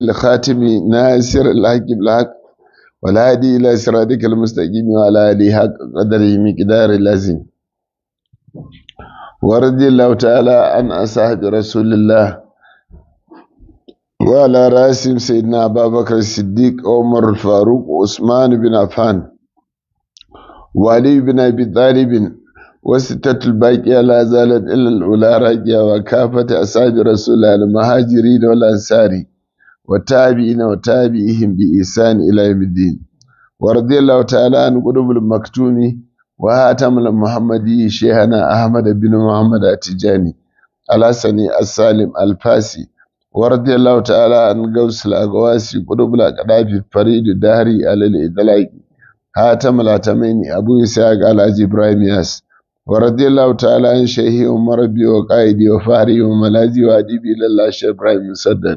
الخاتم ناصر الحق بالحق والهادي إلى صراطك المستقيم وعلى آله حق قدره مقدار اللازم ورضي الله تعالى عن أصحاب رسول الله وعلى راسهم سيدنا أبا بكر الصديق عمر الفاروق وعثمان بن عفان وعلي بن أبي طالب وستة الباقية لا زالت إلا الأولى راجية وكافة أصحاب رسول الله المهاجرين والأنصار والتابعين وتابعيهم بإحسان إلى يوم الدين ورضي الله تعالى عن قلوب المكتوم وهاتم المحمدي شيخنا أحمد بن محمد التجاني الحسني السالم الفاسي ورضي الله تعالى عن قوس الأقواسي قلوب الأقداف فريد الدهري على الإدلاق هاتم الأتمين أبو إسحاق على إبراهيم ياس ورضي الله تعالى عن شيخي ومربي وقائدي وفهري وملاذي وأديبي إلى الله شيخ إبراهيم مسدد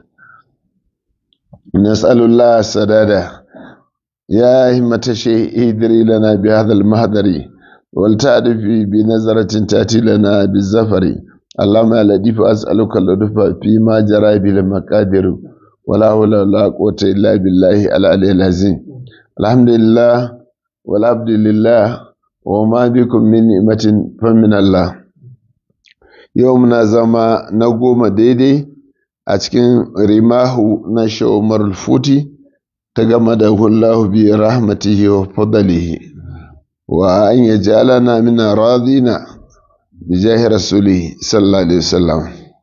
نسأل الله السدادة يا همة الشيخ ادري لنا بهذا المهدر ولتعرف بنظرة تأتي لنا بالزفر اللهم يا لطيف أسألك اللطف فيما جرى به المقادير ولا حول ولا قوة إلا بالله العلي العظيم الحمد لله والعبد لله وما بكم من نعمة فمن الله يومنا زما نقوم ديدي a cikin rimahu na shawamar futi ta gama da hullahu bi rahmatihi wa fadalihi wa an ya jalana min radina bi jahi rasulihi sallallahu alaihi wasallam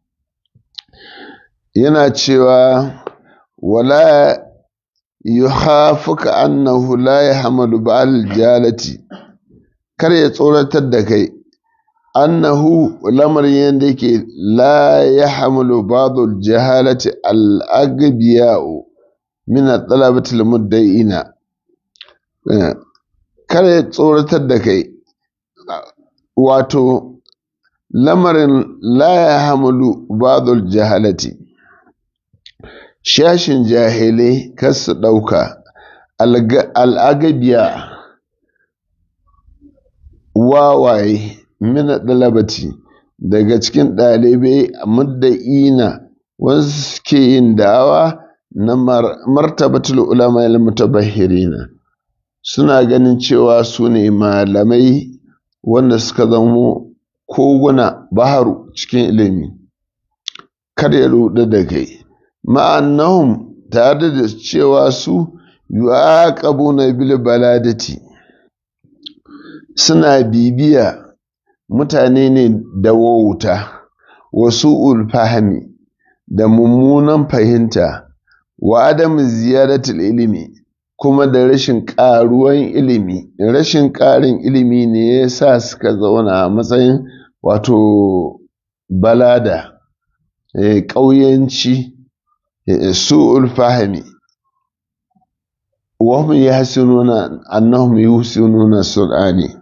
yana cewa wala yuhafuka annahu la yahmalu ba'al jalati kar ya tsoratar da kai annahu lamarin yadda yake la ya hamalu ba'dul jahalati al-agbiya'u min talabatil mudda'ina kar ya tsoratar da kai wato lamarin la ya hamalu ba'dul jahalati shashin jahilai kar su ɗauka al'agabiya wawaye mina ɗalabati daga cikin ɗalibai mudda'ina wasu suke yin da'awa na martabatul ulama il mutabahirina suna ganin cewa su ne malamai wanda suka zamo koguna baharu cikin ilimi kar ya ruɗu da kai ma'annahum tare da cewa su yu'aqabuna bil baladati suna bibiya mutane ne da wauta wasu fahimi da mummunan fahimta wa adam ziyaratul ilimi kuma da rashin ƙaruwan ilimi rashin ƙarin ilimi ne ya sa suka zauna a matsayin wato balada ƙauyanci su'ul fahimi wa hum yahsinuna annahum yuhsinuna sulani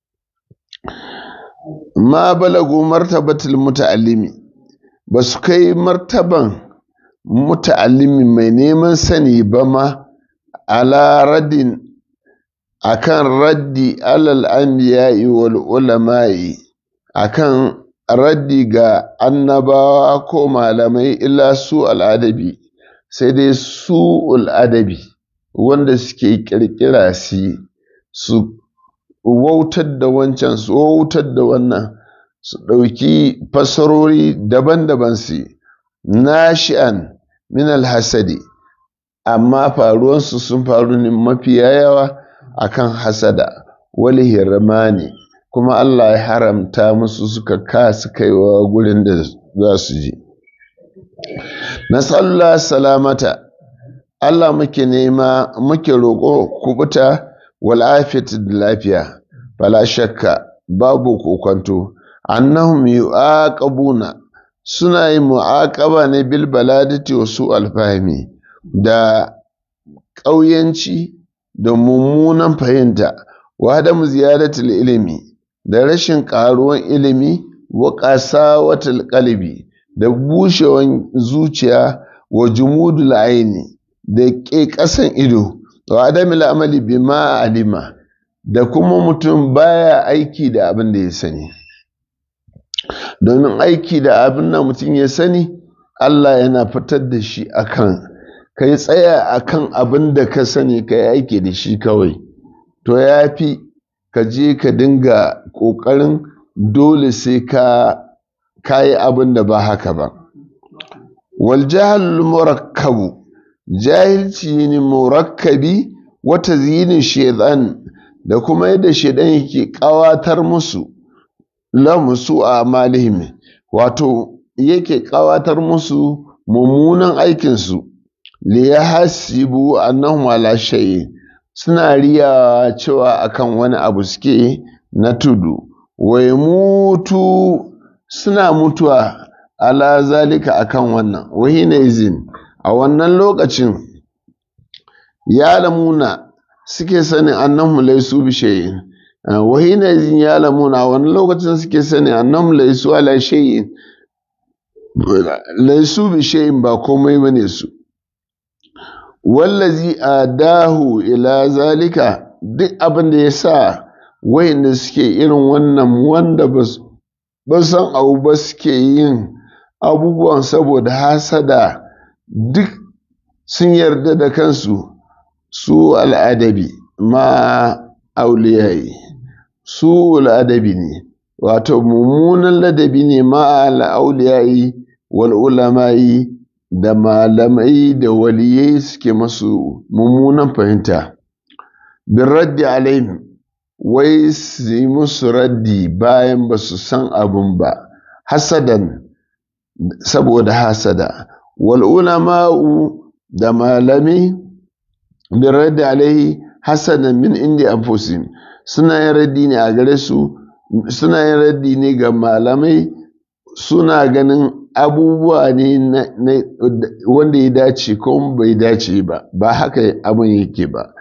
ma balagu martabatul muta'allimi ba su kai martaban muta'allimi mai neman sani ba ma ala raddin akan raddi alal anbiya'i wal ulama'i akan raddi ga annabawa ko malamai illa su al'adabi sai dai su al'adabi wanda suke kirkira su wautar da wancan su wautar da wannan su ɗauki fasarori daban-daban su nashi'an min alhasadi amma faruwansu sun faru ne mafiya yawa akan hasada wali hirmani kuma Allah ya haramta musu suka kasu kaiwa gurin da za su ji nasallah salamata Allah muke nema muke roƙo kubuta wal'afiyat da lafiya fala shakka babu kokonto annahum yu'aqabuna suna yin mu'aqaba ne bil baladati wa su alfahmi da ƙauyanci da mummunan fahimta wa adamu ziyaratul ilimi da rashin ƙaruwan ilimi wa qasawatul qalbi da bushewan zuciya wa jumudul aini da ke ƙasan ido wa adamil amali bima alima da kuma mutum baya aiki da abin da ya sani domin aiki da abin da mutum ya sani Allah yana fitar da shi akan ka yi tsaya a kan abin da ka sani ka yi aiki da shi kawai to ya fi ka je ka dinga ƙoƙarin dole sai ka yi abin da ba haka ba wal jahal murakkabu jahilci ne murakkabi wata zinin shaidan da kuma yadda shaidan yake ƙawatar musu lamusu a malihim wato yake ƙawatar musu mummunan aikinsu li ya hasibu annahum ala shay'in suna riya cewa akan wani abu suke na tudu wai mutu suna mutuwa ala zalika akan wannan wahina izin a wannan lokacin ya lamuna suke sanin annahum laysu bi shay'in wahina izin ya lamuna a wannan lokacin suke sanin annahum laysu ala shay'in laysu bi shay'in ba komai bane su wallazi adahu ila zalika duk abin da ya sa wayanda suke irin wannan wanda ba san abu ba suke yin abubuwan saboda hasada duk sun yarda da kansu su al'adabi ma auliyayi su al'adabi ne wato mummunan ladabi ne ma al'auliyayi wal ulamayi da malamai da waliyai suke masu mummunan fahimta bin raddi alaihim wai su yi musu raddi bayan ba su san abun ba hasadan saboda hasada wal ulama'u da malami bin raddi alaihi hasadan min indi anfusihim suna yin raddi ne a gare su suna yin raddi ne ga malamai suna ganin abubuwa ne wanda ya dace ko bai dace ba ba haka abin yake ba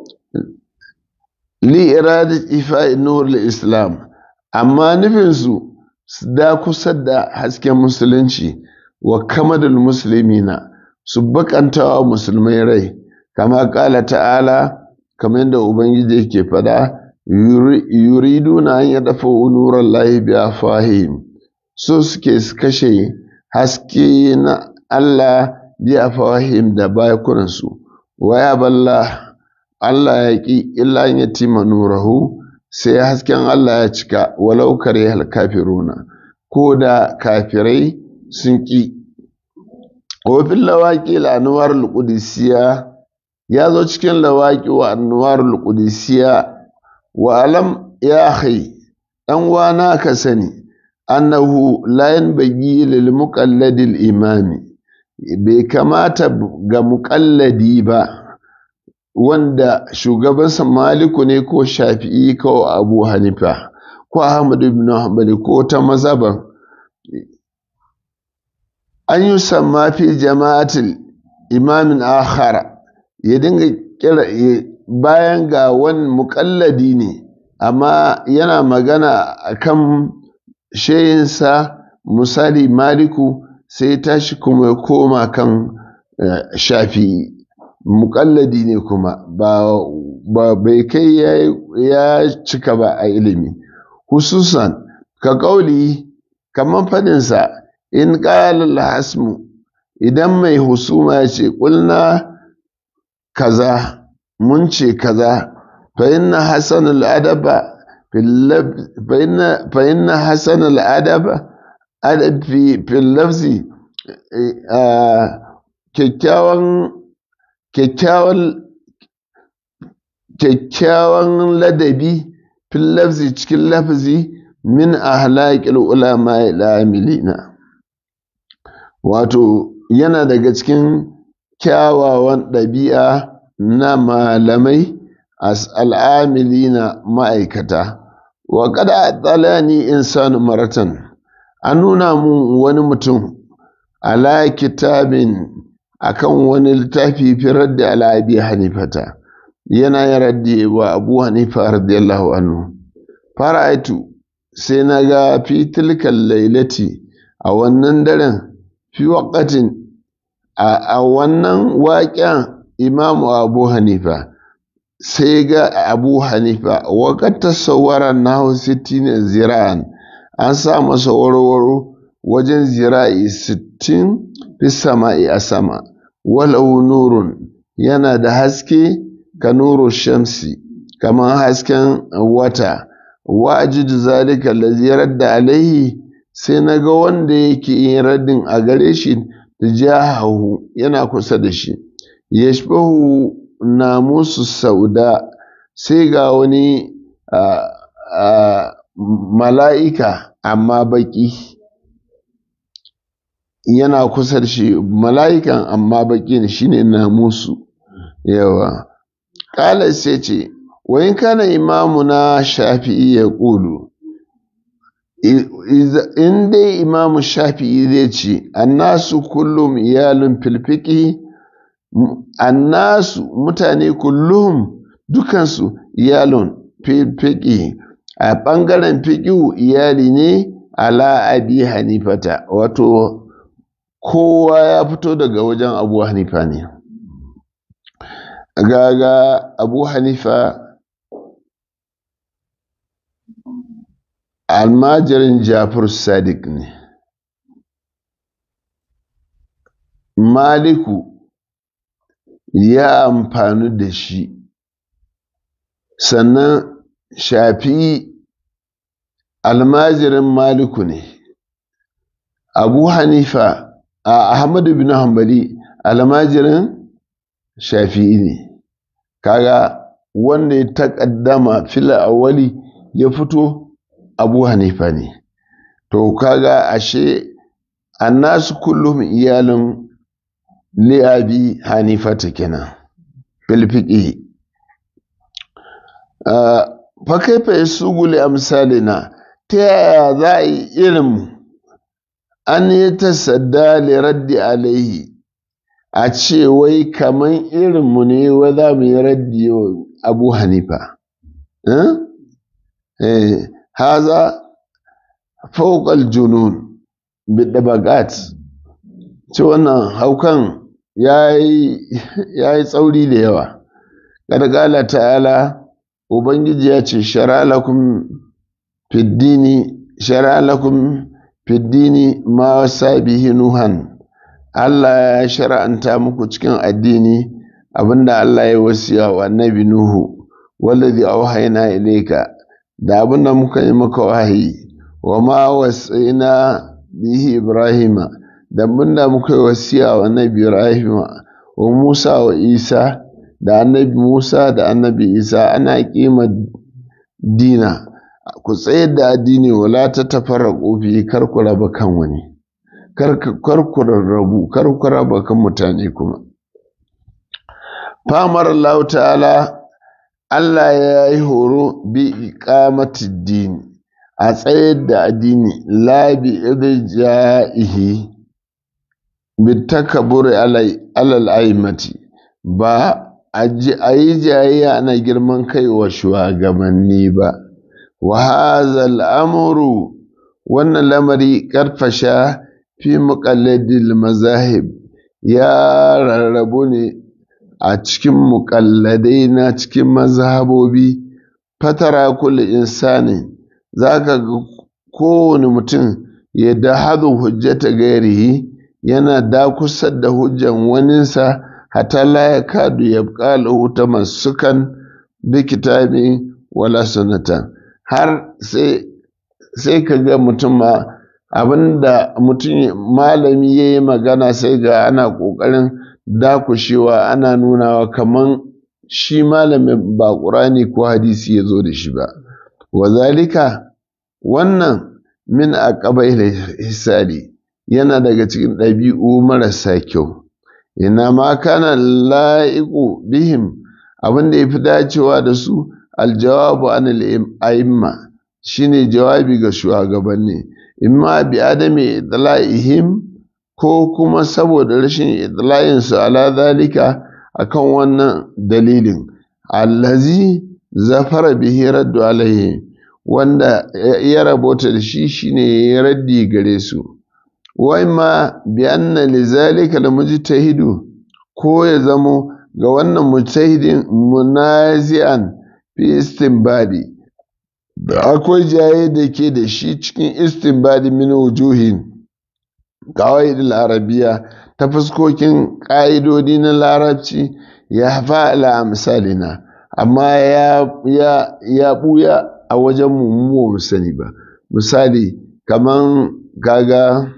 li iradat ifa'i nur islam amma nufinsu su da kusa da hasken musulunci wa kamadul muslimina su bakantawa musulmai rai kama kala ta'ala kamar yadda ubangiji yake fada yuriduna an ya dafa nuran lahi bi afahim so suke su kashe haske na Allah bi afahim da bakunansu wa ya balla Allah ya ƙi illa ya tima nurahu sai hasken Allah ya cika walau kare kafiruna ko da kafirai sun ƙi wafin lawaƙi la'anuwar luƙudisiya ya zo cikin lawaƙi wa annuwar luƙudisiya wa alam ya hai ɗan wana ka sani annahu la yanbaghi lil muqalladil imami bai kamata ga muƙalladi ba wanda shugabansa maliku ne ko shafi'i ko abu hanifa ko ahmad ibn hanbali ko ta mazhaban an yi samma fi jama'atil imamin akhara ya dinga kira bayan ga wani muƙalladi ne amma yana magana akan shayinsa misali maliku sai tashi kuma ya koma kan shafi'i muƙalladi ne kuma ba bai kai ya cika ba a ilimi hususan ka ƙauli kamar faɗinsa in ƙalal hasmu idan mai husuma ya ce ƙulna kaza mun ce kaza fa inna hasan al'adaba fa inna hasan al'adaba fi lafzi kyakkyawan kyakkyawan ladabi fil lafzi cikin lafzi min ahlaqil ulama amilina wato yana daga cikin kyawawan ɗabi'a na malamai al'amilina ma'aikata wa kada tsalani insanu maratan an nuna mun wani mutum ala kitabin akan wani littafi firar da al'abi hanifata yana yin raddi wa abu hanifa radiyallahu anhu fara'aitu sai na ga fi tilkan lailati a wannan daren fi waƙatin a wannan waƙen imamu abu hanifa sai ga abu hanifa waƙar tasawara na sittin zira'an an sa masa warwaro wajen zira'i sittin fi sama'i a sama walau nurun yana da haske ka nuru shamsi kamar hasken wata wa ajidu zalika allazi radda alaihi sai na ga wanda yake yin raddin a gare shi da jahahu yana kusa da shi yashbahu namusu sauda sai ga wani mala'ika amma baki yana kusa da shi mala'ikan amma baki ne shine namusu yawa ƙala sai ce wa in kana imamuna shafi'i ya ƙulu in dai imamu shafi'i zai ce annasu kullum iyalin filfiki annasu mutane kullum dukansu iyalin filfiki a ɓangaren fiƙiu iyali ne ala abi hanifata wato kowa ya fito daga wajen abu hanifa ne gaga abu hanifa almajirin jafar sadiq ne maliku ya amfani da shi sannan shafi almajirin maliku ne abu hanifa a ahmadu bin hanbali almajirin shafi'i ne kaga wanda ya taƙaddama fila awali ya fito abu hanifa ne to kaga ashe annasu kullum iyalin li'abi hanifata kenan filfiƙi fa kaifa yasugu li amsalina ta yaya za a yi irin an yi tasadda li raddi alaihi a ce wai kaman irinmu ne wa za mu yi raddi wa abu hanifa haza fauƙal junun bidabagat ce wannan haukan ya yi tsauri da yawa ƙarƙala ta'ala ubangiji ya ce shara lakum fiddini shara lakum fiddini ma wasa bihi nuhan Allah ya shara'anta muku cikin addini abinda Allah ya wasiya wa annabi Nuhu wallazi auhayna ilayka da abinda muka yi maka wahayi wa ma wasaina bihi Ibrahima da abinda muka yi wasiya wa annabi Ibrahima wa Musa wa Isa da annabi Musa da annabi Isa ana kima dina ku tsayar da addini wala ta tafarraqu fi kar ku raba kan wani kar ku rarrabu kar ku raba kan mutane kuma famar Allah ta'ala Allah ya yi horo bi iqamati dini a tsayar da addini la bi irja'ihi bi takabburi alal aimati ba a yi jayayya ana girman kai wa shugabanni ba wa hadha al'amru wannan lamari karfasha fi muƙalladil mazahib ya rarrabu ne a cikin muƙalladai na cikin mazhabobi fatara kulli insani za ka ga kowane mutum ya da hadu hujjata gairihi yana dakusar da hujjan waninsa hata la ya kadu ya ƙala ta masukan bi kitabi wala sunatan har sai ka ga mutum ma abinda mutum malami ya yi magana sai ga ana ƙoƙarin dakushewa ana nunawa kaman shi malamin ba ƙurani ko hadisi ya zo da shi ba wazalika wannan min a hisali yana daga cikin ɗabi'u marasa kyau ina ma kana la'iku bihim abin da ya fi dacewa da su aljawabu an al'imma shine jawabi ga shugabanni imma bi adami idla'ihim ko kuma saboda rashin idla'insu ala zalika akan wannan dalilin allazi zafara bihi raddu alaihi wanda ya rabota da shi shine ya raddi gare su wa imma bi anna li zalika la mujtahidu ko ya zamo ga wannan mujtahidin munazi'an fi istinbadi akwai jaye da ke da shi cikin istinbadi min wujuhin qawaid al-arabiyya ta fuskokin ƙa'idodi na larabci ya fa'ala misalina amma ya ɓuya a wajen mu mu sani ba misali kaman kaga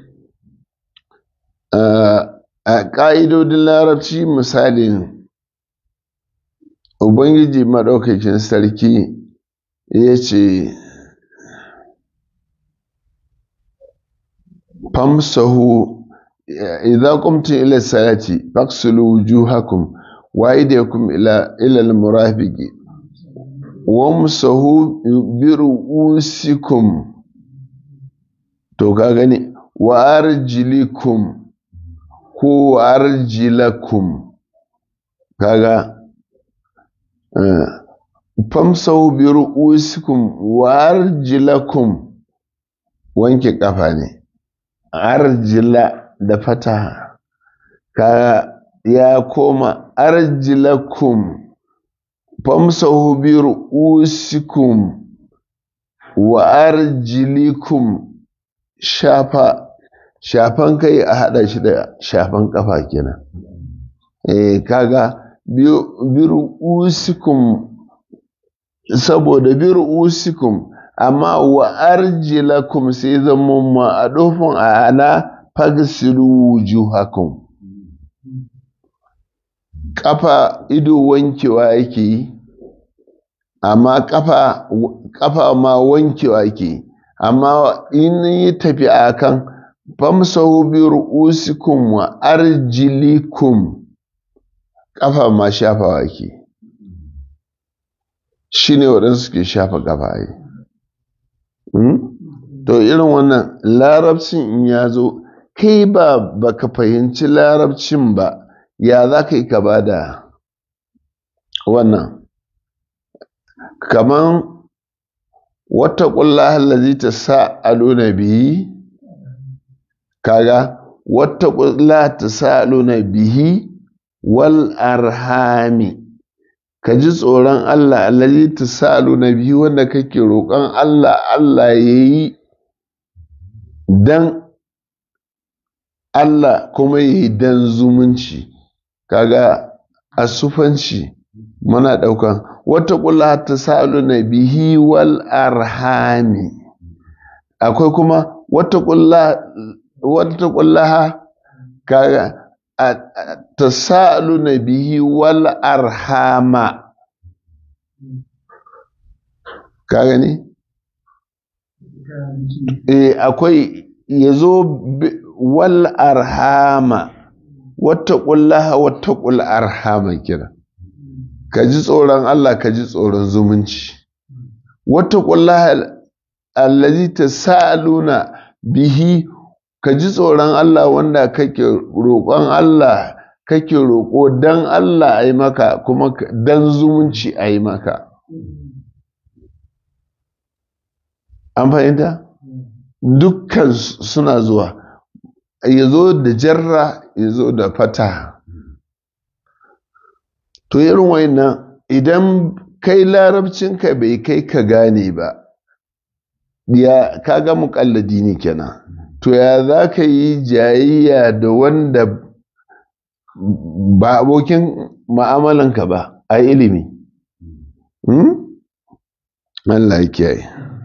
a ƙa'idodin larabci misalin ubangiji maɗaukakin sarki ya ce famsahu idza qumtum ila salati faghsilu wujuhakum wa aydiyakum ila ila al-murafiqi wamsahu bi ru'usikum to ka gani wa arjilikum ko arjilakum kaga famsahu bi ru'usikum wa arjilakum wanke kafa ne arjila da fata ka ya koma arjilakum famsahu bi ru'usikum wa arjilikum shafa shafan kai a hada shi da shafan kafa kenan eh kaga bi ru'usikum saboda bi ru'usikum amma wa arjilakum sai zama ma a dofin a ala fagsilu wujuhakum kafa ido wankewa yake yi amma kafa kafa ma wankewa yake yi amma in yi tafi a kan famsahu bi ru'usikum wa arjilikum kafa ma shafawa ke shine waɗansu suke shafa kafa yi to irin wannan larabcin in ya zo kai ba baka fahimci larabcin ba ya za ka yi ka ba da wannan kaman wata ƙulla hallazi ta sa'aluna bihi kaga wata ƙulla ta sa'aluna bihi wal arhami ka ji tsoron Allah allazi ta sa'aluna bihi wanda kake roƙon Allah Allah ya yi dan Allah kuma ya yi dan zumunci kaga a sufanci muna ɗaukan wata ƙulla ta sa'aluna bihi wal arhami akwai kuma wata ƙulla kaga ta sa'aluna bihi wal arhama ka gani? e akwai ya zo wal arhama wata ƙullaha wata ƙul arhama kira ka ji tsoron Allah ka ji tsoron zumunci wata ƙullaha allazi ta sa'aluna bihi ka ji tsoron Allah wanda kake roƙon Allah kake roƙo dan Allah a yi maka kuma dan zumunci a yi maka an fahimta dukkan suna zuwa ya zo da jarra ya zo da fata to irin wayannan idan kai larabcinka bai kai ka gane ba ya kaga muƙalladi ne kenan to ya za ka yi jayayya da wanda ba abokin ma'amalanka ba a ilimi Allah ya kiyaye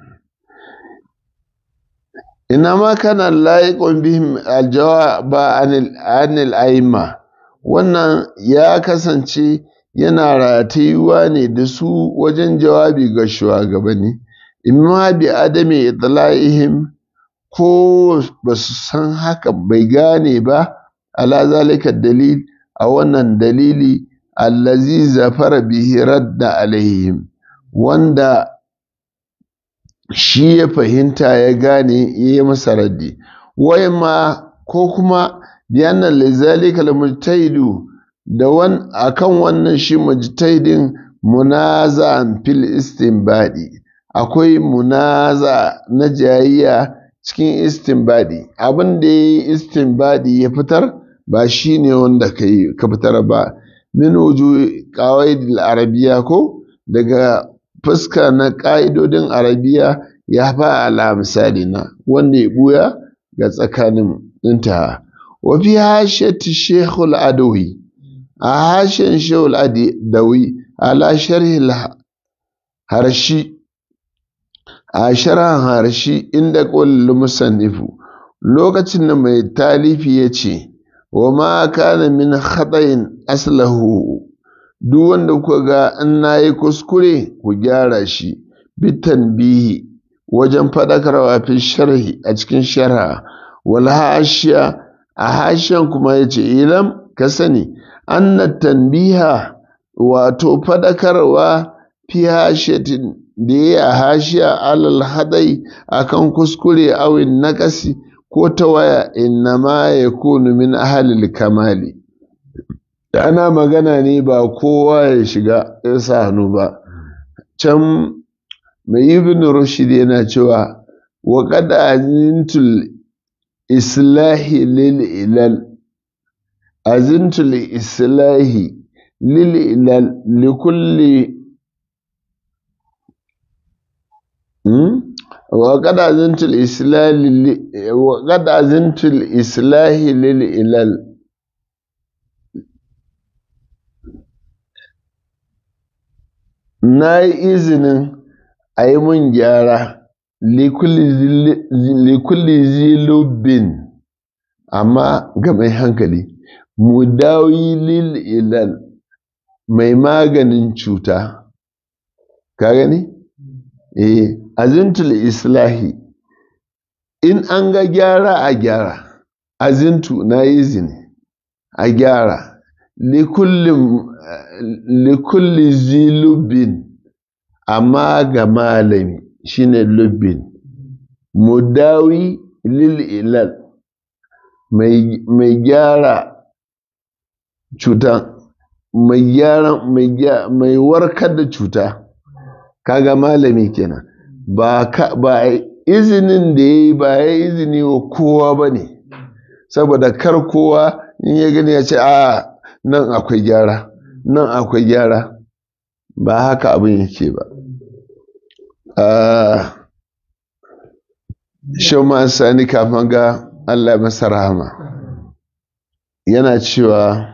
ina ma kana layiƙon bihim aljawaba anil aima wannan ya kasance yana ratayuwa ne da su wajen jawabi ga shugabanni imma bi adami itla'ihim ko ba su san haka bai gane ba ala zalika dalil a wannan dalili allazi zafara bihi radda alaihim wanda shi ya fahimta ya gane ya yi masa raddi wai ma ko kuma biyanan lizalika mujtahidu da wan akan wannan shi mujtahidin munaza'an fil istinbadi akwai munaza na jayayya cikin istinbadi abin da ya yi istinbadi ya fitar ba shi ne wanda ka fitar ba min wuju qawaidil arabiya ko daga fuska na ƙa'idodin arabiya ya fa ala misali na wanda ya buya ga tsakanin ɗinta wa fi hashiyati shekul adawi a hashen shekul adawi ala sharhi harshi a sharhan harshi inda ƙwallo musannifu lokacin da mai talifi ya ce wa ma kana min khatayin aslahu duk wanda kuka ga in nayi kuskure ku gyara shi bitan bihi wajen faɗakarwa fi sharhi a cikin sharha wal hashiya a hashiyan kuma yace ilam ka sani anna tanbiha wato faɗakarwa fi hashiyatin da ya hashiya alal hadai akan kuskure awin nakasi ko ta waya innama yakunu min ahalil kamali ana magana ne ba kowa ya shiga ya sa hannu ba can mai ibn rushd yana cewa wa qad azintul islahi lil ilal azintul islahi lil ilal li kulli wa qad azintul islahi wa qad azintul islahi lil ilal na yi izinin a yi mun gyara likulli zilubin amma ga mai hankali mu dawi lil ilal mai maganin cuta ka gani? eh azintul islahi in an ga gyara a gyara azintu na yi izini a gyara likulli zilubin amma ga malami shine lubbin mudawi lil ilal mai gyara cuta mai gyara mai warkar da cuta kaga malami kenan ba ba izinin da ya yi ba ya izini wa kowa ba ne saboda kar kowa in ya gani ya ce a nan akwai gyara nan akwai gyara ba haka abin yake ba Shoma Sani kafin ga Allah masa rahama yana cewa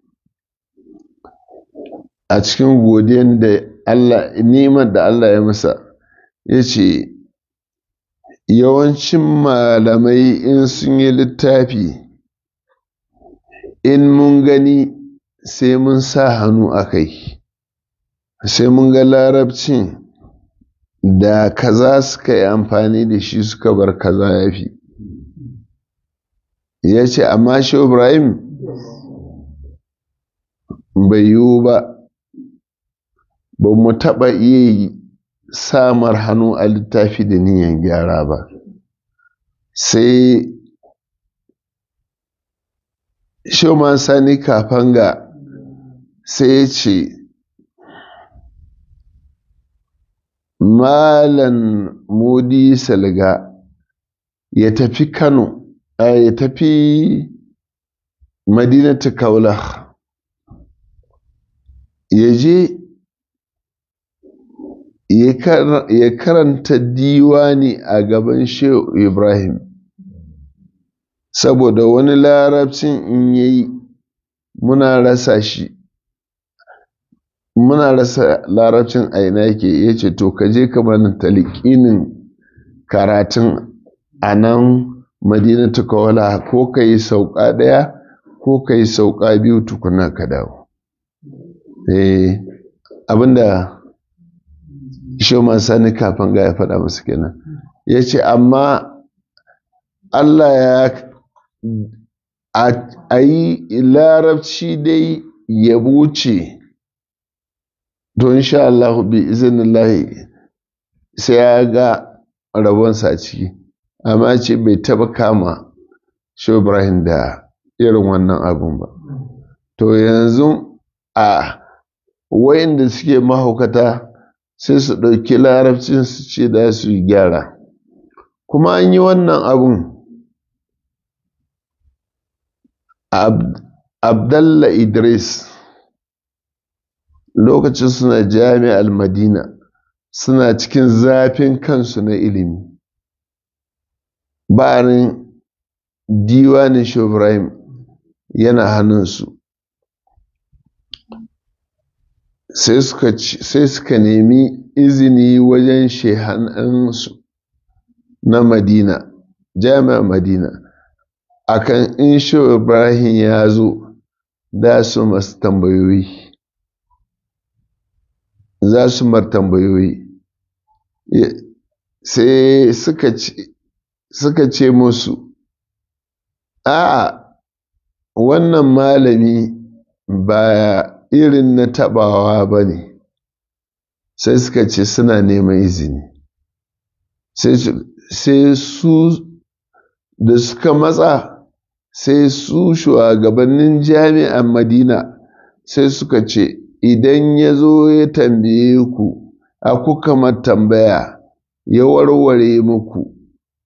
a cikin godiyan da Allah nimar da Allah ya masa ya ce yawancin malamai in sun yi littafi in mun gani sai mun sa hannu a kai sai mun ga larabcin da kaza suka yi amfani da shi suka bar kaza ya fi ya ce amma shi ibrahim bai yiwu ba ba mu taɓa iya samar hannu a littafi da niyan gyara ba sai shoman sani kafanga sai ya ce malan modi salga ya tafi kano ya tafi madinatu kaula ya je ya karanta diwani a gaban shehu ibrahim saboda wani larabcin in yayi muna rasa shi muna rasa larabcin aina yake ya ce to ka je ka mana talikinin karatun a nan madinatu kawala ko ka yi sauka ɗaya ko ka yi sauka biyu tukuna ka dawo eh abinda shoman sani kafin ga ya faɗa masu kenan ya ce amma Allah ya a yi larabci dai ya wuce to insha Allah bi izinillahi sai ya ga rabonsa a ciki amma ce bai taba kama shi Ibrahim da irin wannan abun ba to yanzu a wayanda suke mahaukata sai su ɗauki larabcin su ce da su yi gyara kuma an yi wannan abun abdalla idris lokacin suna jami'ar madina suna cikin zafin kansu na ilimi bayan diwanin ibrahim yana hannunsu sai suka nemi izini wajen shehanansu na madina jami'a madina akan in shi ibrahim ya zo da su masu tambayoyi za su mar tambayoyi sai suka ce musu a'a wannan malami ba irin na tabawa ba ne sai suka ce suna neman izini sai su da suka matsa sai su shugabannin jami'an madina sai suka ce idan ya zo ya tambaye ku a kuka tambaya ya warware muku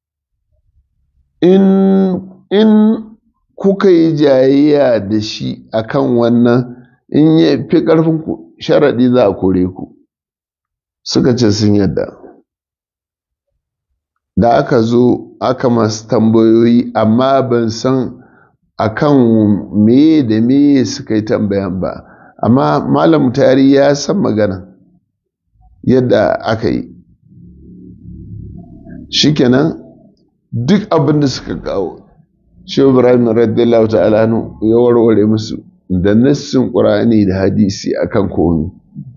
in, in kuka yi jayayya da shi akan wannan in ya fi ƙarfinku sharaɗi za a kore ku suka ce sun yadda da aka zo aka masu tambayoyi amma ban san akan meye da meye suka yi tambayan ba amma malam tari ya san magana yadda aka yi shikenan duk abin da suka kawo shi ibrahim radiyallahu ta'ala ya warware musu da nassin qur'ani da hadisi akan komi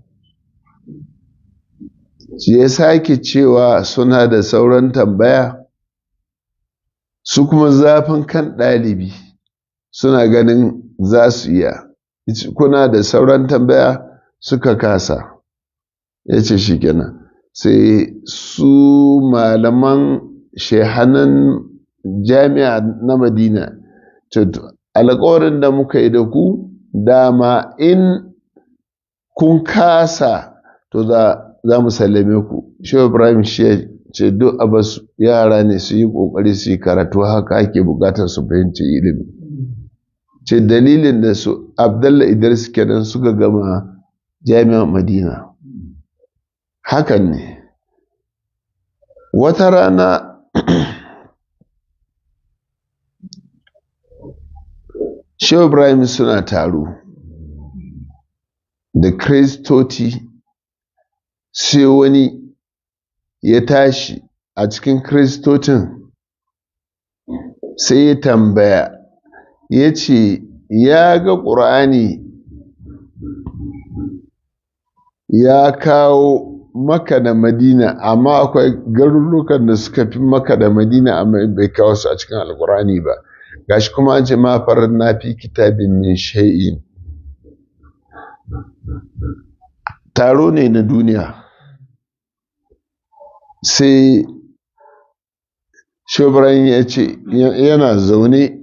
ya sake cewa suna da sauran tambaya su kuma zafin kan ɗalibi suna ganin za su iya kuna da sauran tambaya suka kasa ya ce shi kenan sai su malaman shehanan jami'a na madina alkawarin da muka yi da ku dama in kun kasa to za mu sallame ku shehu ibrahim shi ce duk abasu yara ne su yi kokari su yi karatu haka ake bukatar su fahimci ilimi ce dalilin da su abdallah idris kenan suka gama jami'an madina hakan ne wata rana shehu ibrahim suna taro da kristoti sai wani ya tashi a cikin kristocin sai ya tambaya ya ce ya ga ƙur'ani ya kawo maka da madina amma akwai garurukan da suka fi maka da madina amma bai kawo su a cikin alƙur'ani ba gashi kuma an ce ma farin na fi kitabin min shay'in taro ne na duniya sai shobran ya ce yana zaune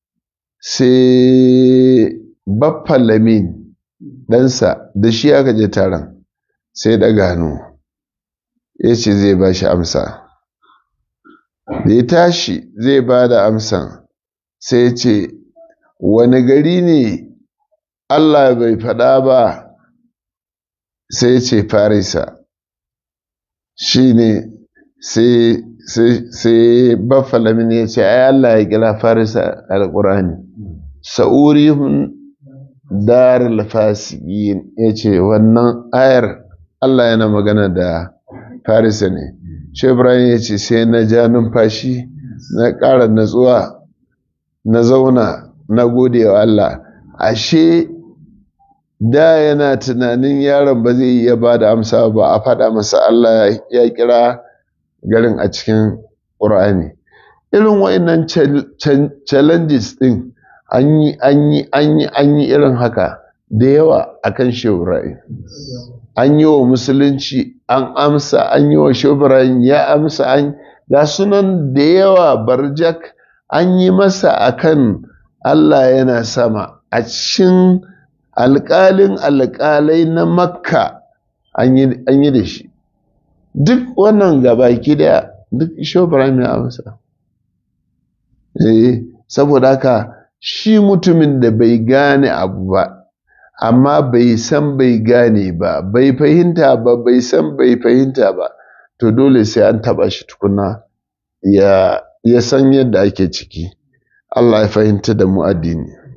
sai baffa lamin ɗansa da shi aka je taron sai da gano ya ce zai ba shi amsa da ya tashi zai ba da amsan sai ya ce wani gari ne allah bai faɗa ba sai ya ce farisa shi ne sai baffalamin ya ce ai Allah ya kira farisa alƙur'ani sa'urihun darul fasiqin ya ce wannan ayar Allah yana magana da farisa ne shi Ibrahim ya ce sai na ja numfashi na ƙara natsuwa na zauna na gode wa Allah ashe da yana tunanin yaron ba zai iya ba da amsa ba a faɗa masa Allah ya kira garin a cikin ƙur'ani irin wa'annan challenges ɗin an yi an yi an yi an yi irin haka da yawa a kan sheburayi an yi wa musulunci an amsa an yi wa sheburayi ya amsa an ga sunan da yawa barjak an yi masa akan Allah yana sama a cikin alƙalin alƙalai na makka an yi da shi duk wannan gabaki daya duk shobaran ya amsa eh saboda haka shi mutumin da bai gane abu ba amma bai san bai gane ba bai fahimta ba bai san bai fahimta ba to dole sai an taba shi tukuna ya ya san yadda ake ciki Allah ya fahimta da mu addini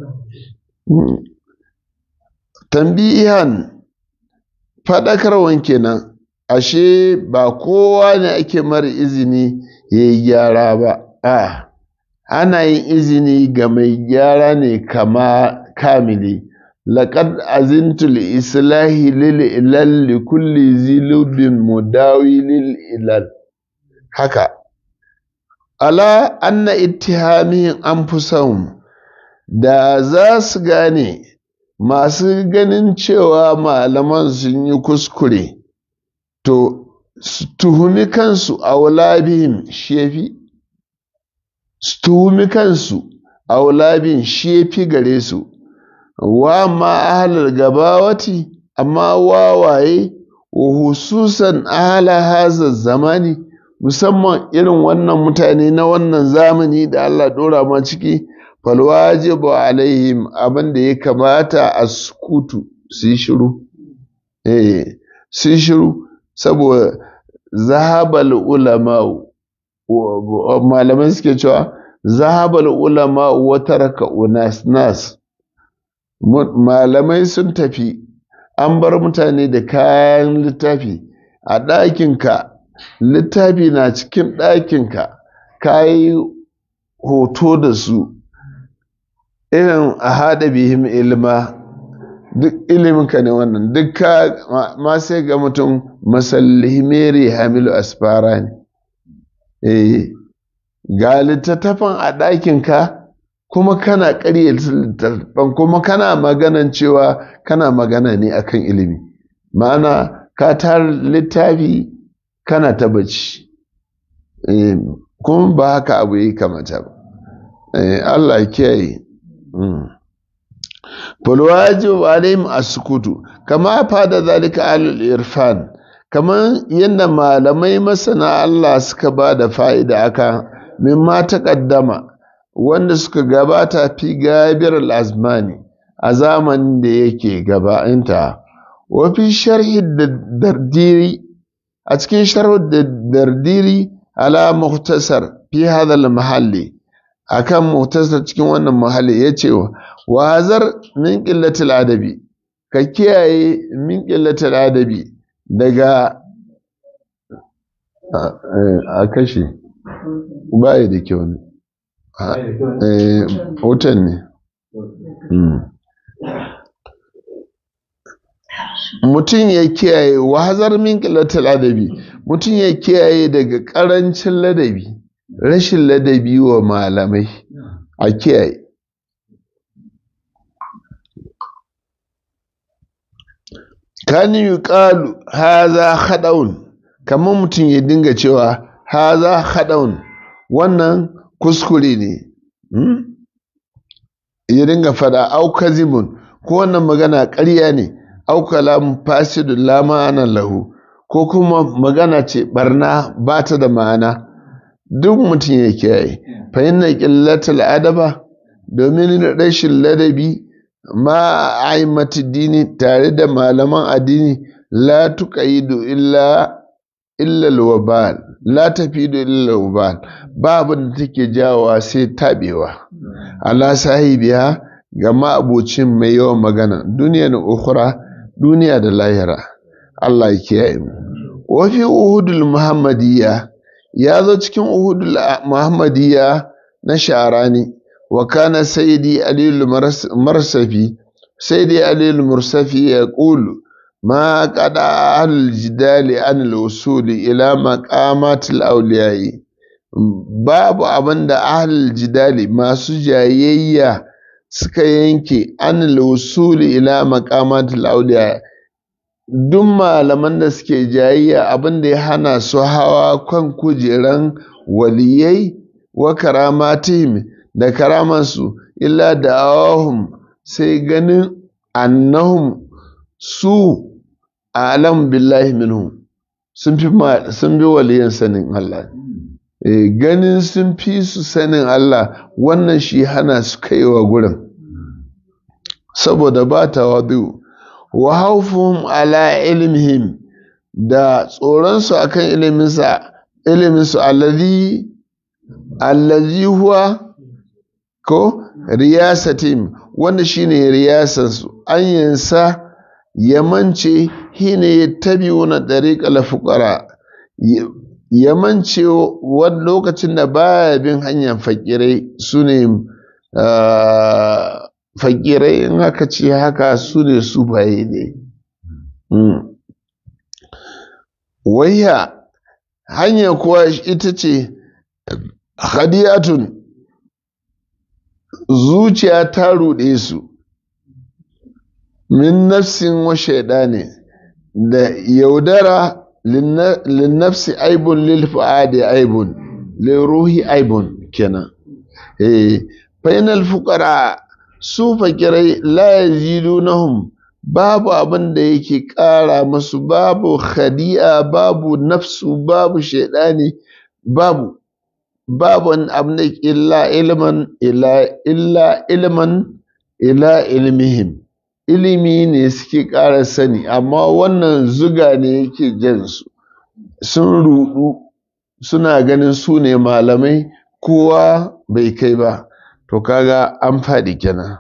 tambihan faɗakarwan kenan ashe ba kowa ne ake mara izini ya yi gyara ba a ana yin izini ga mai gyara ne kama kamili laƙad azintu islahi lil ilal li kulli zilubin mudawi lil ilal haka ala anna ittihamin anfusahum da za su gane masu ganin cewa malaman sun yi kuskure to su tuhumi kansu a wulabihim shefi su tuhumi kansu a wulabin shefi gare su wa ma ahalar gabawati amma wawaye wa hususan ahala haza zamani musamman irin wannan mutane na wannan zamani da Allah ɗora ma ciki falwajibu alaihim abin da ya kamata a sukutu su yi shiru eh su yi shiru saboda zahabal ulama malamai suke cewa zahabal ulama wa taraka unas nas malamai sun tafi an bar mutane da kayan littafi a ɗakinka littafi na cikin ɗakinka ka yi hoto da su irin a haɗa bihim ilma duk iliminka ne wannan duk ka ma sai ga mutum masallihimeri hamilu asfara ne eh ga littattafan a ɗakinka kuma kana ƙarya littattafan kuma kana maganan cewa kana magana ne akan ilimi ma'ana ka tar littafi kana ta bacci kuma ba haka abu yi kamata ba Allah kiyaye falwajib alaihim as-sukutu kama fada zalika alul irfan kaman yadda malamai masana Allah suka ba da fa'ida aka mimma taqaddama wanda suka gabata fi gabir al-azmani a zamanin da yake gabainta wa fi sharhi dardiri a cikin sharhu dardiri ala muhtasar fi hadha al-mahalli akan muhtasar cikin wannan mahalli yace wa hazar min qillatil adabi ka kiyaye min qillatil adabi daga a kashe baya da kyau ne wutan ne mutum ya kiyaye wa hazar min qillatil adabi mutum ya kiyaye daga ƙarancin ladabi rashin ladabi wa malamai a kiyaye kan yi ƙalu haza haɗaun kamar mutum ya dinga cewa haza haɗaun wannan kuskure ne ya dinga fada au kazibun ko wannan magana ƙarya ne au kalam fasidun la ma'ana lahu ko kuma magana ce barna ba ta da ma'ana duk mutum ya kiyaye fa inna qillatul adaba domin rashin ladabi ma aimati dini tare da malaman addini la tuqaidu illa illa alwabal la tafidu illa alwabal babu da take jawowa sai tabewa ala sahibiya ga ma'abocin mai yawan magana duniya na ukhra duniya da lahira Allah ya kiyaye mu wa fi uhudul muhammadiyya ya zo cikin uhudul muhammadiyya na sharani wa kana sayyidi alil marsafi sayyidi alil mursafi ya qulu ma qada al jidali an al usul ila maqamat al awliya babu abinda ahlul jidali masu jayayya suka yanke an al usul ila maqamat al awliya duk malaman da suke jayayya abin da ya hana su hawa kan kujeran waliyai wa karamatihim da karamansu illa da awahum sai ganin annahum su alam billahi minhum sun fi sun bi waliyan sanin Allah e, ganin sun fi su sanin Allah wannan shi hana su kaiwa gurin saboda ba tawadu wa haufum ala ilmihim da tsoronsu akan iliminsa iliminsu allazi allazi huwa ko riyasatim wanda shine riyasansu an yansa yamance hina yattabi'una dariqal fuqara yamance wani lokacin da baya bin hanyar fakirai sune fakirai in haka ce haka su ne su baye ne wayya hanya kuwa ita ce hadiyatun zuciya ta ruɗe su min nafsin wa ne da yaudara linnafsi aibun lil fu'adi aibun lil ruhi aibun kenan eh fainal fuqara su fakirai la yazidunahum babu abin da yake ƙara musu babu khadi'a babu nafsu babu shaidani babu babu abin da illa ilman ila illa ilman ila ilmihim ilimi ne suke ƙara sani amma wannan zuga ne yake jansu sun rudu suna ganin su ne malamai kowa bai kai ba to kaga an faɗi kenan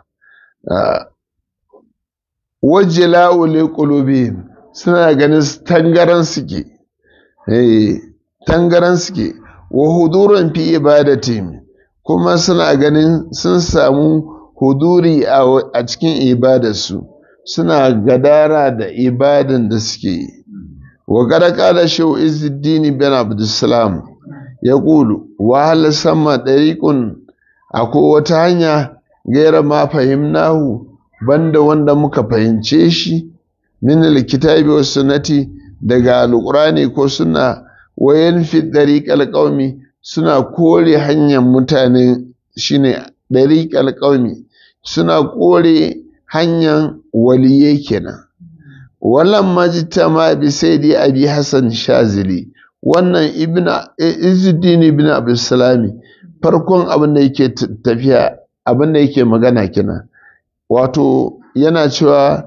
wajila ule qulubihim suna ganin tangaran suke eh tangaran suke wa huduran fi ibadatihim kuma suna ganin sun samu huduri a cikin ibadarsu suna gadara da ibadan da suke yi wa kada kala shehu izuddin bin abdussalam ya kulu wa hal sama dariqun akwai wata hanya gaira ma fahimnahu banda wanda muka fahimce shi min alkitabi was sunnati daga alqurani ko sunna wayan fi dariqal qaumi suna kore hanyar mutane shine dariqal qaumi suna kore hanyar waliye kenan wallan majtama bi sayyidi abi hasan shazili wannan ibna izuddin ibn abdussalami farkon abin da yake tafiya abin da yake magana kenan wato yana cewa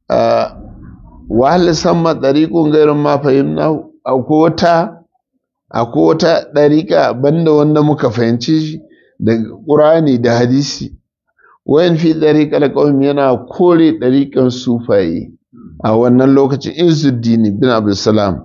wahal samma ɗariƙun gairin ma fahimna akwai wata akwai wata ɗariƙa banda wanda muka fahimci shi da ƙurani da hadisi wayan fi ɗariƙar ƙawmi yana kore ɗariƙan sufaye a wannan lokacin izuddin bin abdulsalam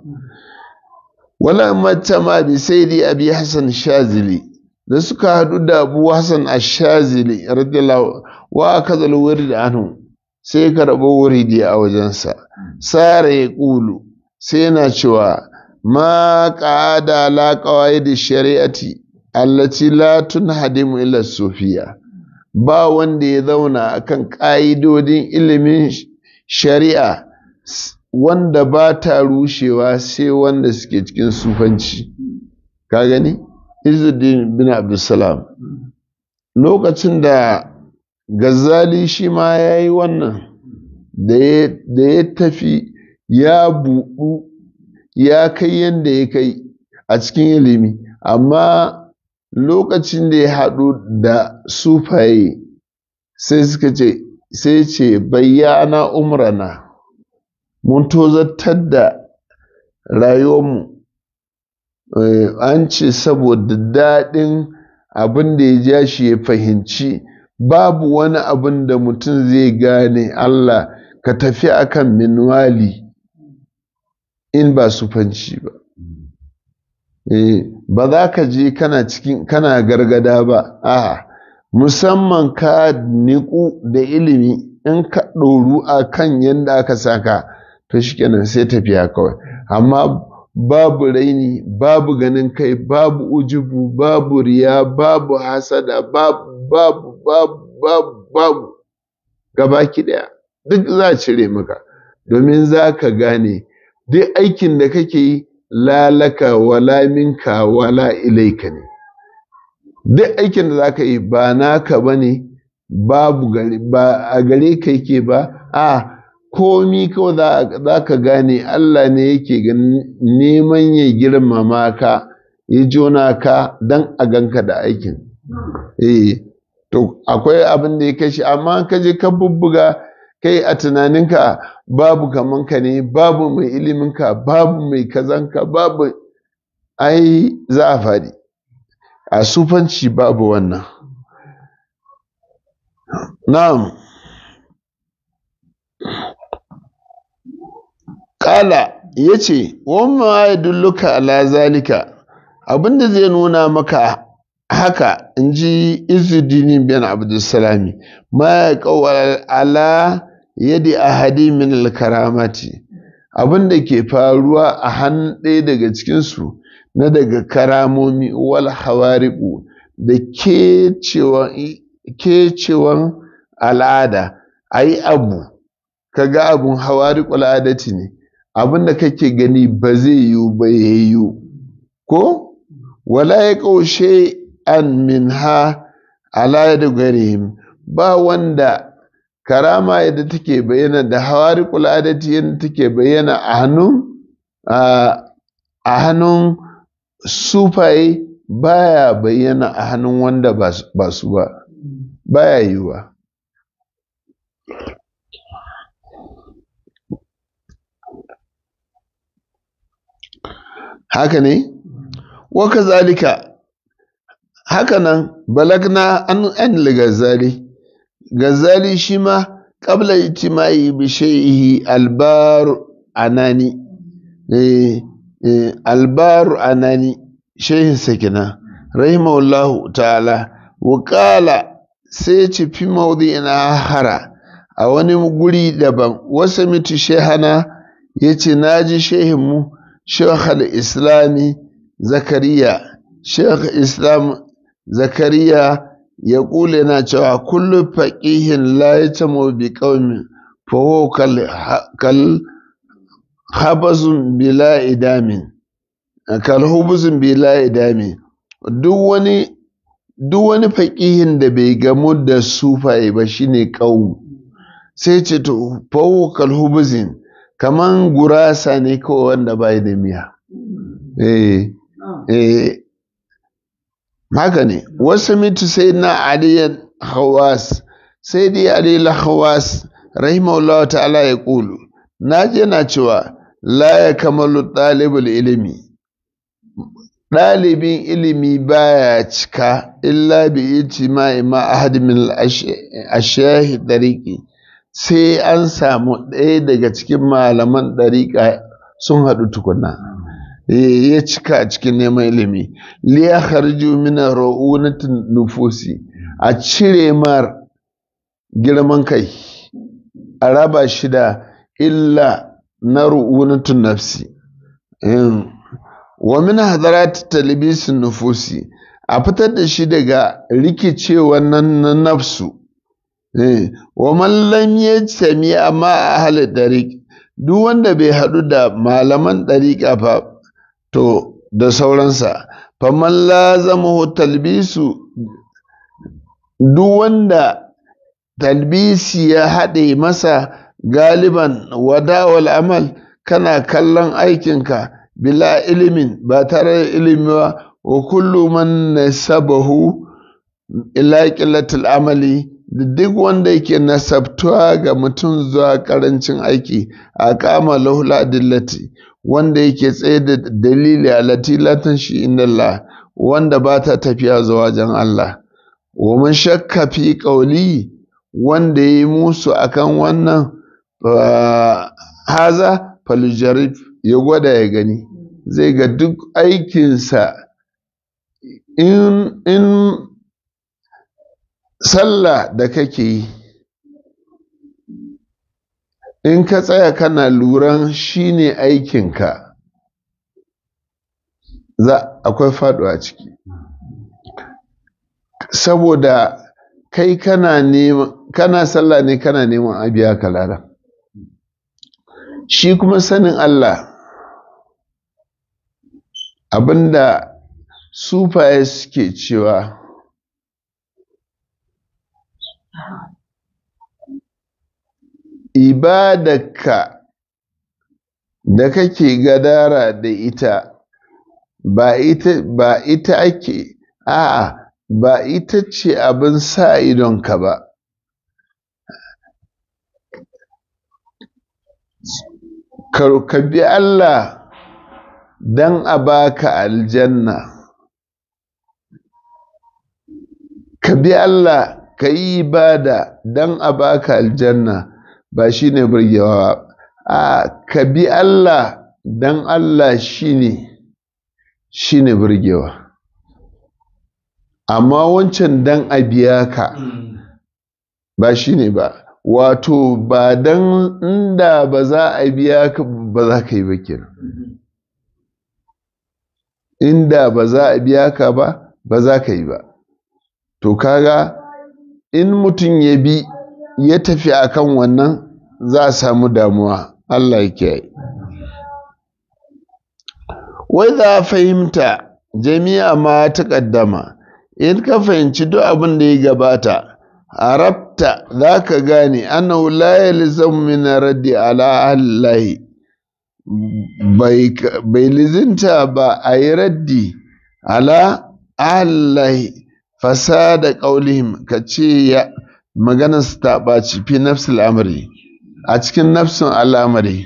wala mata ma bi sayyidi abi hasan shazili da suka haɗu da abu hasan ashazili radiyallahu wa kaza wuri anhu sai ka rabo wuridi a wajensa sara ya ƙulu sai yana cewa ma ƙa'ada la qawaid shari'ati allati la tunhadimu illa sufiya ba wanda ya zauna akan ƙa'idodin ilimin shari'a wanda ba ta rushewa sai wanda suke cikin sufanci ka gani Izzuddin bin Abdulsalam lokacin da Gazali shi ma ya yi wannan da ya tafi ya buɗu ya kai yadda ya kai a cikin ilimi amma lokacin da ya haɗu da sufaye sai suka ce sai ce bayyana umrana mun tozartar da rayuwarmu an ce saboda daɗin abin da ya ja shi ya fahimci babu wani abin da mutum zai gane Allah ka tafi akan minwali in ba sufanci ba ba za ka je kana cikin kana gargada ba a musamman ka niku da ilimi in ka ɗoru a kan yadda aka saka to shikenan sai tafiya kawai amma babu raini babu ganin kai babu ujubu babu riya babu hasada babu babu babu babu babu gabaki daya duk za a cire maka domin za ka gane duk aikin da kake yi lalaka wala minka wala ilaika ne duk aikin da za ka yi ba naka ba ne babu gari ba a gare ka yake ba a komi kawai za ka gane Allah ne yake neman ya girmama ka ya jona ka don a ganka da aikin eh to akwai abin da ya kashi amma ka je ka bubbuga kai a tunaninka babu kaman ka ne babu mai iliminka babu mai kazanka babu ai za a faɗi a sufanci babu wannan na'am Kala ya ce, Wamma ya dulluka ala zalika, abinda zai nuna maka haka in ji izudini bin abdulsalami, ma ya kawar ala yadi ahadi min alkaramati, abinda ke faruwa a hannun ɗaya daga cikinsu na daga karamomi wal hawariku da kecewan al'ada, a yi abu, kaga abun hawariku al'adati ne. abin da kake gani ba zai yiwu ba ya yiwu ko wala ya ƙaushe an min ha ala da garihim ba wanda karama yadda take bayyana da hawari adati yadda take bayyana a hannun a hannun sufaye baya bayyana a hannun wanda ba su ba baya yiwuwa haka ne wa kazalika haka nan balagna an an gazali gazali shi ma qabla ijtimai bi shay'ihi albar anani eh, eh albar anani shehin sakina rahimahullahu ta'ala wa qala sai ci fi mawdi'ina hara a wani guri daban wasu mitu shehana yace naji shehinmu شيخ الإسلام زكريا شيخ الإسلام زكريا يقول لنا كل فقيه لا يتم بقوم فهو كالخبز بلا إدام كالخبز بلا إدام duk wani duk wani faƙihin da bai gamu da sufaye ba shine ƙau sai ce to fawo kalhubuzin kaman gurasa ne kawai wanda bai da miya eh eh haka ne wasu mitu sai na aliyan hawas sai dai aliyan hawas rahimahullah ta'ala ya kulu na je na cewa la ya kamalu ɗalibul ilimi ɗalibin ilimi baya cika illa bi ijtima'i ma ahad min ashahi dariki sai an samu ɗaya daga cikin malaman ɗariƙa sun haɗu tukuna ya cika a cikin neman ilimi liya harju mina ra'unatin nufusi a cire mar girman kai a raba shi da illa na ru'unatun nafsi wa min hadarat talibisin nufusi a fitar da shi daga rikicewan nan na nafsu wa mallam ya sami amma a halin ɗariƙ duk wanda bai haɗu da malaman ɗariƙa fa to da sauransa faman lazama talbisu duk wanda talbisi ya haɗe masa galiban wadawal amal kana kallon aikinka bila ilimin ba tare da ilimi ba wa kullu man nasabahu ila qillatil amali da duk wanda yake nasabtuwa ga mutum zuwa karancin aiki a kama lahula dillati wanda yake tsaye da dalili a latilatan shi inda Allah wanda ba ta tafiya zuwa wajen Allah wa man shakka fi qawli wanda yi musu akan wannan haza faljarif ya gwada ya gani zai ga duk aikinsa in in sallah da kake yi in ka tsaya kana luran shine aikinka za akwai faɗuwa ciki saboda kai kana neman kana sallah ne kana neman a biya ka lada shi kuma sanin Allah abinda sufaye suke cewa ibadarka da kake gadara da ita ba ita ba ita ake a'a ba ita ce abin sa idonka ba ka bi Allah don a baka aljanna ka bi Allah ka yi ibada don a baka aljanna ba shi ne burgewa ba a ka bi Allah don Allah shi ne shi ne burgewa amma wancan don a biya ka ba shi ne ba wato ba don inda ba za a biya ka ba za ka yi ba kenan inda ba za a biya ka ba ba za ka yi ba to kaga in mutum ya bi ya tafi akan wannan za a samu damuwa Allah ya kiyaye wai za fahimta jami'a ma ta ƙaddama in ka fahimci duk abin da ya gabata arabta za ka gane annahu la yalzamu min raddi ala allahi bai lizinta ba a yi raddi ala allahi fasada qaulihim ka ce ya maganar su ta ɓaci fi nafsul amri a cikin nafsin al'amari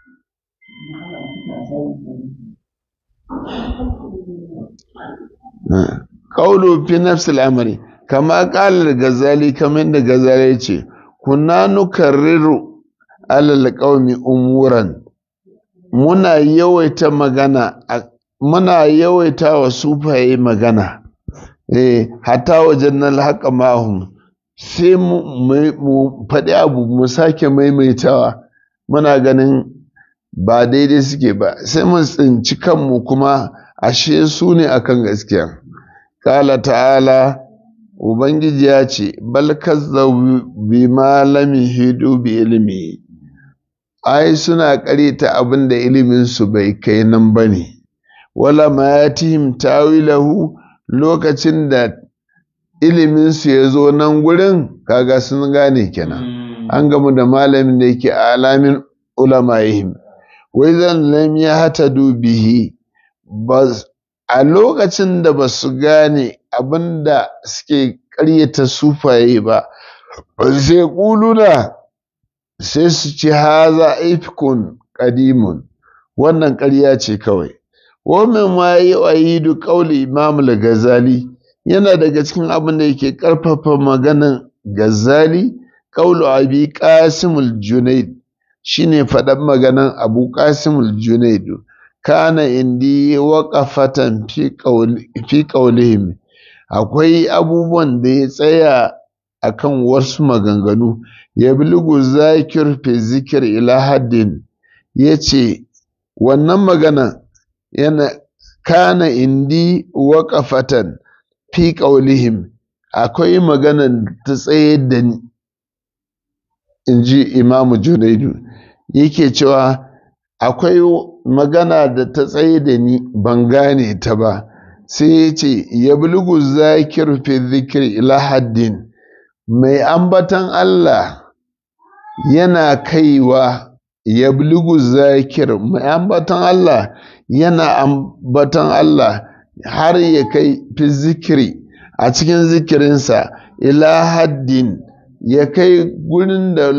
ƙaulu fi nafsul amri kama ƙalar gazali kamar da gazali ce kunna nukarriru alal qaumi umuran muna yawaita magana muna yawaita wa sufaye magana eh hatta wajen nan haƙa mahum sai mu faɗi abu mu sake maimaitawa muna ganin ba daidai suke ba sai mu tsinci kanmu kuma ashe su ne akan gaskiya ƙala ta'ala ubangiji ya ce bal kazzabu bi ma lam hidu bi ilmi ai suna ƙareta abin da ilimin su bai kai nan bane wala ma yatihim tawilahu lokacin da iliminsu ya zo nan gurin kaga sun gane kenan an gamu da malamin da yake alamin ulamayihim wai zan lam ya hata bihi a lokacin da ba su gane abin da suke ƙaryata sufaye ba sai ƙuluna sai su ci haza ifkun ƙadimun wannan ƙarya ce kawai Wannan ma yi ayidu ƙauli Imam Ghazali yana daga cikin abin da yake ƙarfafa maganan Ghazali ƙaulu Abi Qasimul Junaid shine faɗan maganan Abu Qasimul Junaid kana indi waqafatan fi qawli fi qawlihim akwai abubuwan da ya tsaya akan wasu maganganu ya bilgu zakir fi zikir ila haddin yace wannan magana yana kana indi waƙafatan fi ƙaulihim akwai maganan ta tsaye da ni in ji imamu junaidu yake cewa akwai magana da ta tsaye da ni ban gane ta ba sai ya ce ya bulgu zakir fi zikir ila haddin mai ambatan Allah yana kaiwa ya bulgu zakir mai ambatan Allah yana ambatan Allah har ya kai fi zikiri a cikin zikirinsa ila haddin ya kai gurin da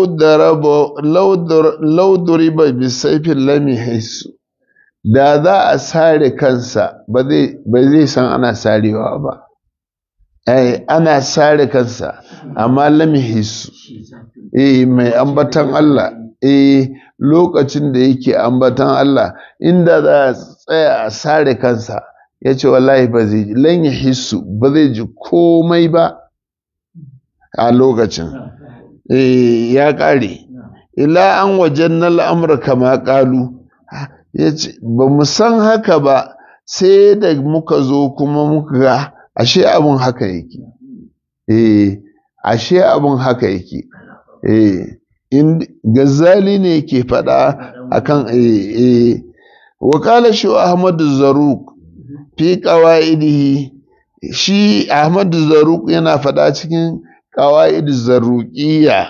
lauduriba bisaifin lami haisu da za a sare kansa ba zai san ana sarewa ba eh ana sare kansa amma lami haisu eh mai ambatan Allah eh lokacin da yake ambatan Allah inda za a tsaya a sare kansa ya ce wallahi ba zai ji lan ya hissu ba zai ji komai ba a lokacin eh ya ƙare ila an wajen na al'amur kama ƙalu ya ce ba mu san haka ba sai da muka zo kuma muka ga ashe abin haka yake eh ashe abin haka yake eh Gazali ne ke faɗa akan eh wakala shi Ahmadu Zaruk fi qawaidihi shi Ahmadu Zaruk yana faɗa cikin qawaid zaruqiyya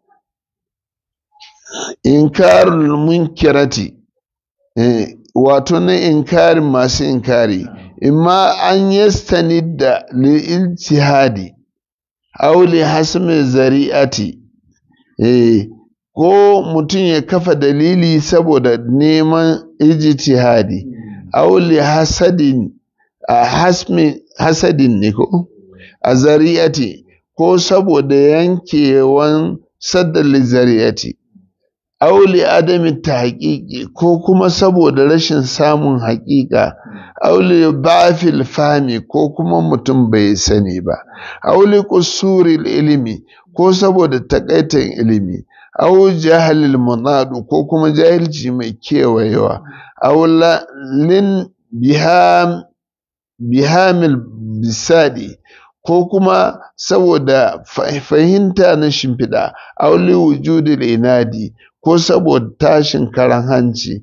inkarul munkirati eh wato na inkarin masu inkari imma an yastanidda lil ijtihadi aw li hasmi zari'ati eh ko mutum ya kafa dalili saboda neman ijtihadi aw li hasadin a hasmi hasadin ne ko a zari'ati ko saboda yankewan saddal zariyati auli adami ta haƙiƙi ko kuma saboda rashin samun haƙiƙa auli bafil fami ko kuma mutum bai sani ba auli kusuril ilimi ko saboda takaitan ilimi au jahalil munadu ko kuma jahilci mai kewayewa aula lin biham bihamil bisadi ko kuma saboda fahimta na shimfiɗa auli wujudil inadi ko saboda tashin karan hanci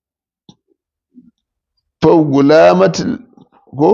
fagulamatul ko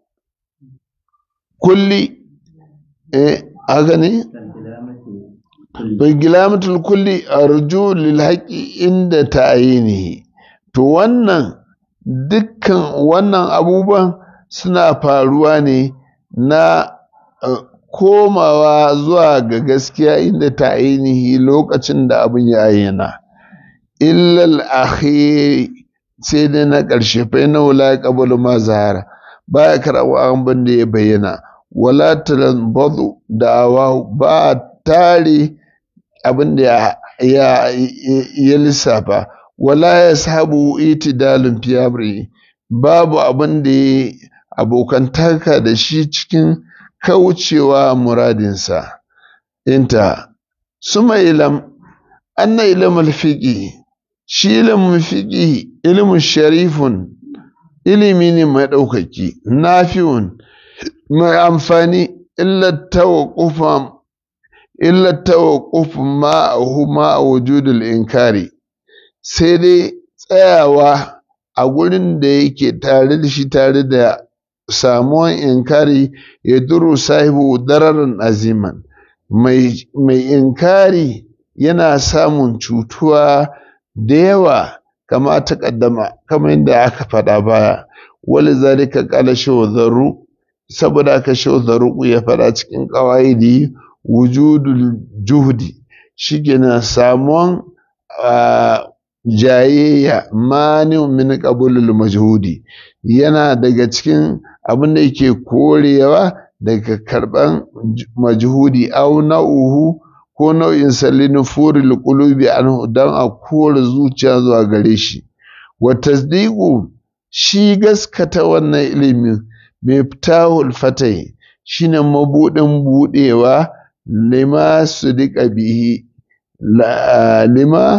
kulli eh haka ne fagulamatul kulli arju lil haqqi inda ta'yinihi to wannan dukkan wannan abubuwan suna faruwa ne na komawa zuwa ga gaskiya inda ta ainihi lokacin da abin ya ayyana illal akhiri sai dai na ƙarshe fa na wala qabul ma zahara baya karawa abin da ya bayyana wala talanbadu da'awa ba tare abin da ya ya lissafa wala yashabu itidalun fi amri babu abin da ya abokantaka da shi cikin kaucewa muradinsa inta suma ilam anna ilmul fiqi shi ilmin fiqi ilmin sharifun ilimi ne mai ɗaukaki nafi'un mai amfani illa tawaqqufa illa tawaqqufu ma'ahu ma wujudul inkari sai dai tsayawa a gurin da yake tare da shi tare da samuwan inkari ya duru sahibu dararin aziman mai inkari yana samun cutuwa da yawa kama ta kaddama kama yadda aka faɗa baya wali zalika kala shawazaru saboda aka shawazaru ya faɗa cikin ƙawaidi wujudul juhdi shi na samuwan jayayya mani min qabulul majhudi yana daga cikin abin da yake korewa daga karban majhudi au na'uhu ko nau'in salin furil qulubi anhu dan a kore zuciya zuwa gare shi wa tasdiqu shi gaskata wannan ilimi mai fitahul fatai shine mabudin budewa lima sudika bihi lima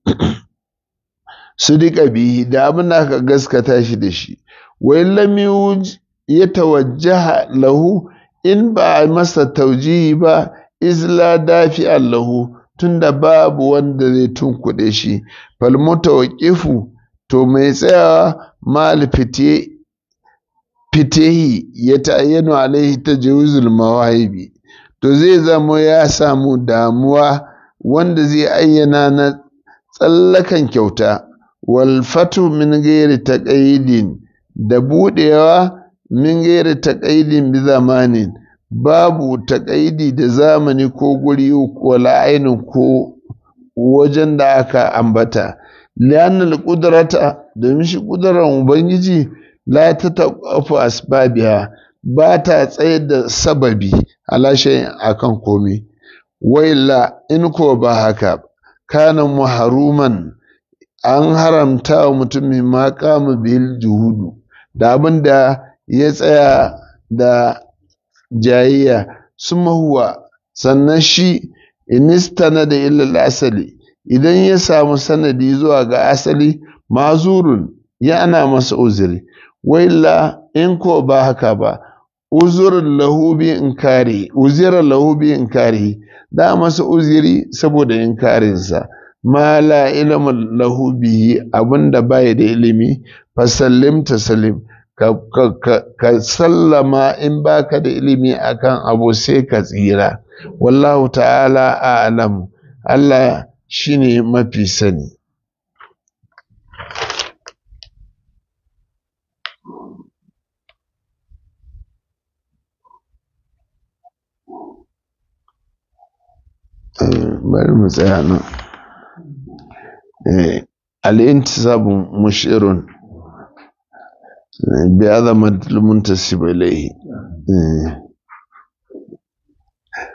sudika bihi da abin da aka gaskata shi da shi wai lam ya tawajjaha lahu in ba a masa taujihi ba izla dafi lahu tunda babu wanda zai tunkuɗe shi fal mutawaqqifu to mai tsayawa mal fite fitehi ya ta'ayyanu alaihi tajawuzul mawahibi to zai zama ya samu damuwa wanda zai ayyana na tsallakan kyauta wal fatu min gairi taqayyidin da budewa min gairi taqayyidin bi zamanin babu taƙaidi da zamani ko guri wala ainin ko wajen da aka ambata li'annal qudrata domin shi ƙudurar ubangiji la ta taƙafu asbabiha ba ta tsayar da sababi ala shay'in akan komai wailla in ko ba haka kana muharuman an haramta wa mutumin ma kama bil juhudu da abin da ya tsaya da jayayya suma huwa sannan shi inistana da illal asali idan ya samu sanadi zuwa ga asali mazurun ya ana masa uzuri wailla in ko ba haka ba uzurin lahu bi inkari uzirar lahu bi inkari da masa uzuri saboda inkarinsa ma la ilmin lahu bihi abinda bai da ilimi fasallim tasalim ka, ka, ka, ka sallama in baka da ilimi akan abu sai ka tsira wallahu ta'ala a'lam Allah shine mafi sani bari mu tsaya nan al'intisabu mushirun bi azamatul muntasib ilayhi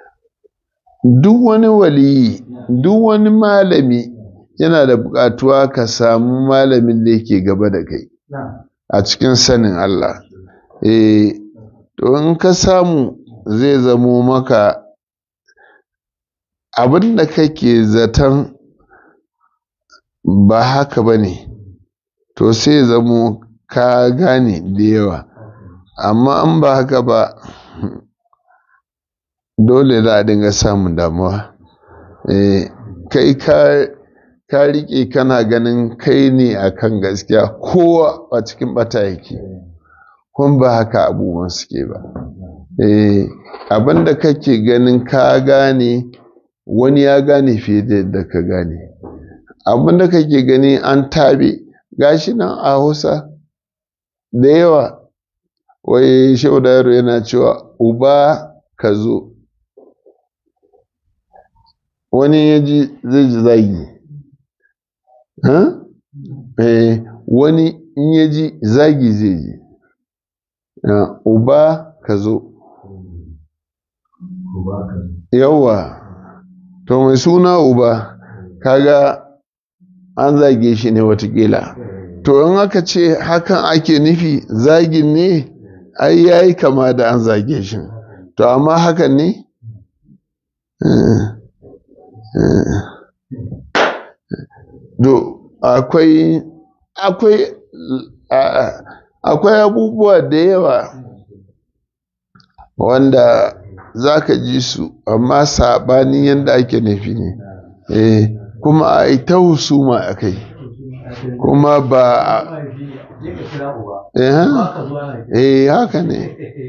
duk wani waliyi duk wani malami yana da buƙatuwa ka samu malamin da yake gaba da kai a cikin sanin Allah eh to in ka samu zai zamo maka abin da kake zaton ba haka ba ne to sai zamo ka gane da yawa amma in ba haka ba dole za a dinga samun damuwa kai ka ka riƙe kana ganin kai ne akan gaskiya kowa a cikin bata yake kun ba haka abubuwan suke ba abin da kake ganin ka gane wani ya gane fiye da yadda ka gane abin da kake gani an tabe gashi nan a hausa da yawa wai shehu yaro yana cewa uba ka zo wani ya ji zai ji zagi wani in ya ji zagi zai ji uba ka zo yawa to mai suna uba kaga an zage shi ne watakila to in aka ce hakan ake nufi zagin ne ai yayi kama da an zage shi to amma hakan ne do akwai akwai akwai abubuwa da yawa wanda za ka ji su amma saɓanin yadda ake nufi ne eh kuma a yi ta husuma a kai kuma ba eh haka ne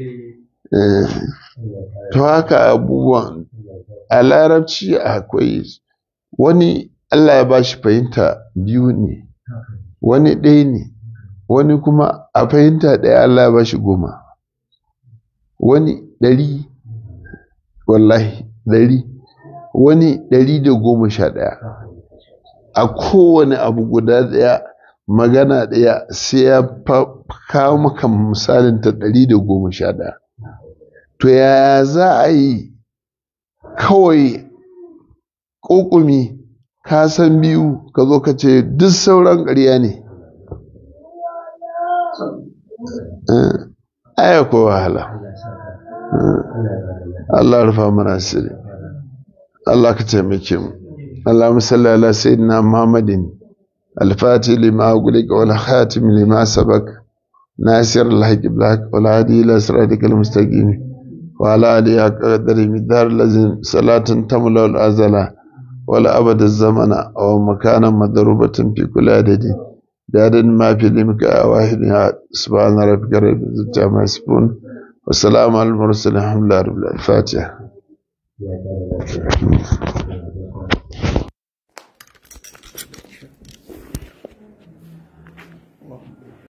to haka abubuwan a larabci akwai wani Allah ya ba shi fahimta biyu ne wani ɗaya ne wani kuma a fahimta ɗaya Allah ya ba shi goma wani ɗari wallahi ɗari wani ɗari da goma sha ɗaya a kowane abu guda ɗaya magana ɗaya sai ya kawo maka misalin ta ɗari da goma sha ɗaya to ya za a yi kawai ƙoƙumi ka san biyu ka zo ka ce duk sauran ƙarya ne aya ko wahala Allah rufa mana sirri Allah ka taimake mu اللهم صل على سيدنا محمد الفاتح لما أغلق والخاتم لما سبق ناصر الحق بالحق والهادي إلى صراطك المستقيم وعلى آله قدر مدار الذي صلاة تملا الأزل ولا أبد الزمن أو مكانا مضروبة في كل عدد بعدد ما في لمك واحد سبحان ربك رب العزة عما يصفون والسلام على المرسلين الحمد لله رب العالمين الفاتحة